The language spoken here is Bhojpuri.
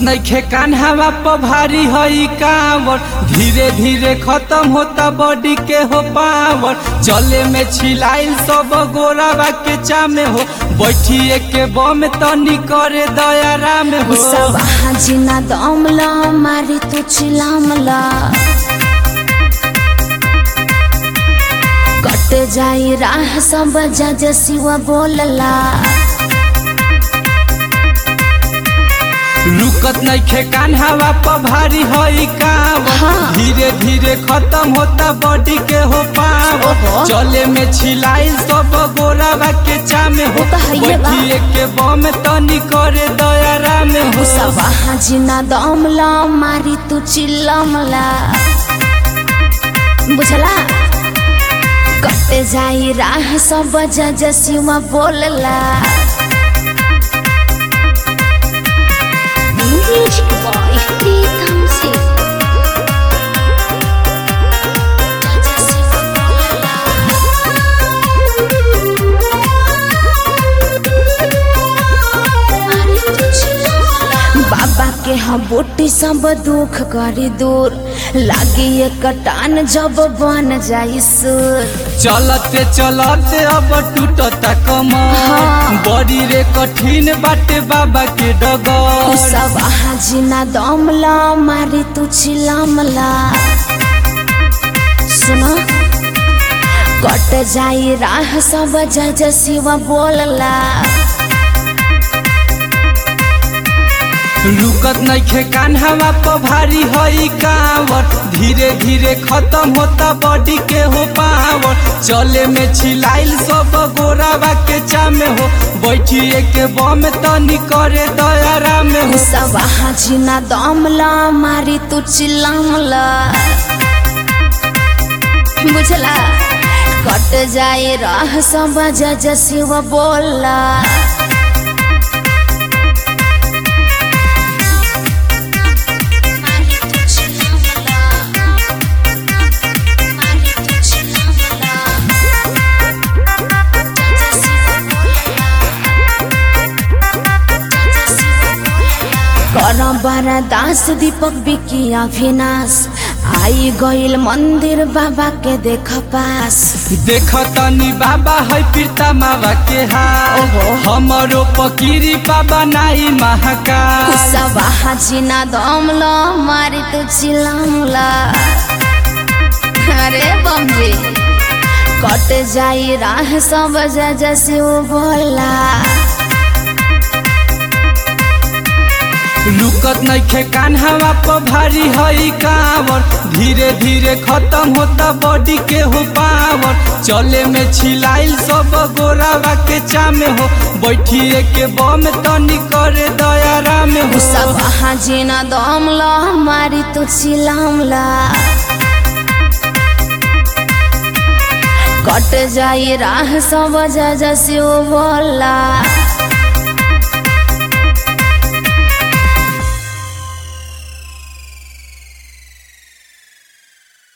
नइखे कान्हावा प भारी हई कांवर धीरे धीरे खत्म होता बॉडी के हो पावर चले में छिलाइल सब गोरावा के चामे हो बैठिए के बम तनी करे दया में हो सब हाजिना दमला मारी तू चिलामला कट जाई राह सब जज शिव बोलला रुकत नइखे कान्हावा प भारी हई कांवर हाँ। धीरे धीरे खत्म होता बॉडी के हो पावर ओहो। चले में छिलाइल सब गोरावा के चामे हो वो तो हइये बा। बैठिए के बम तनी करे दया में हो सब हाजिना दमला मारी तू चिल्लमला बुझला कट जाई राह सब जज शिव बोलला Music boy, प्रीतम सिंह जज शिव बोलला बाबा के हम बूटी सब दुख करी दूर लागी ये कटान जब बन जाई सुर चलते चलते अब टूटता कमर हाँ। बड़ी रे कठिन बाटे बाबा के तू डगर सब हाजिना दमला मारी तू चिलमला सुनो कट जाई राह सब जज शिव बोलला रुकत नइखे कान्हावा प भारी हई कांवर धीरे धीरे खत्म होता बॉडी के हो पावर चले में छिलाइल सब गोरावा के चामे हो बैठिए के बम तनी करे दया में तू हो सब हाजिना दमला मारी तू चिलमला बुझला कट जाए राह सब जज शिव बोला कर बड़ा दास दीपक बिकिया विनाश आई गइल मंदिर बाबा के देख पास देख तनी बाबा है पीरता मावा के हाल ओहो। हमरो पकीरी बाबा नाई महाकाल सब हाजिना दमला मारी तू चिलमला अरे बमजी कट जाई राह सब जज शिव बोला रुकत नइखे कान्हावा प भारी हई कांवर धीरे धीरे खत्म होता बॉडी के हो पावर चले में छिलाइल सब गोरावा के चामे हो बैठिए के बम तनी करे दया में हो सब हाजिना दमला मारी तू चिलमला कट जाई राह सब जज शिव बोला